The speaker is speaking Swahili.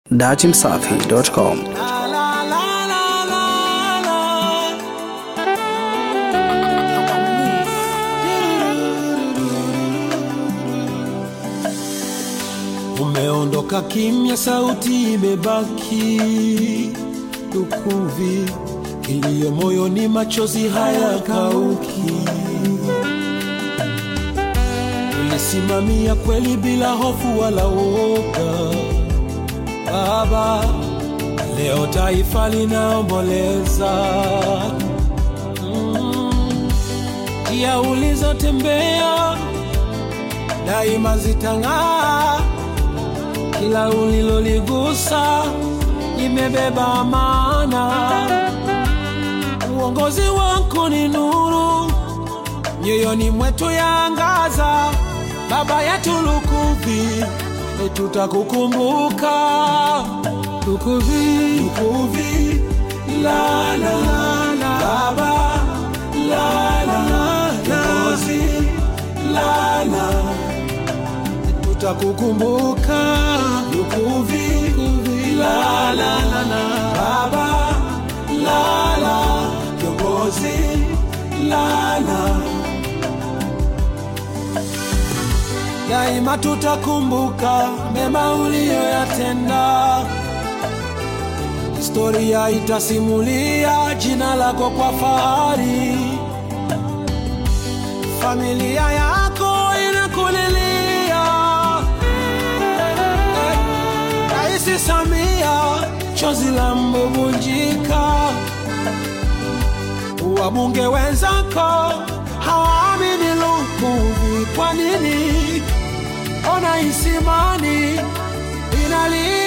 datimsafi.com. Umeondoka kimya, sauti imebaki tukuvi, kilio moyoni, machozi hayakauki. Ulisimamia kweli bila hofu wala woga, Baba. Leo taifa linaomboleza Mm. njia ulizotembea daima zitang'aa kila uliloligusa limebeba maana. Uongozi wako ni nuru, nyoyoni mwetu yaangaza. Baba yetu Lukuvi, tutakukumbuka Lukuvi, Lukuvi, la la la, Baba la la la, Kiongozi la la tutakukumbuka Lukuvi, la la la la, Baba la la, kiongozi la la, daima tutakumbuka mema uliyoyatenda. Historia itasimulia jina lako kwa fahari, familia yako inakulilia Raisi Samia, chozi la mbubunjika. Wabunge wenzako hawaamini Lukuvi, kwa nini? Ona Isimani inalia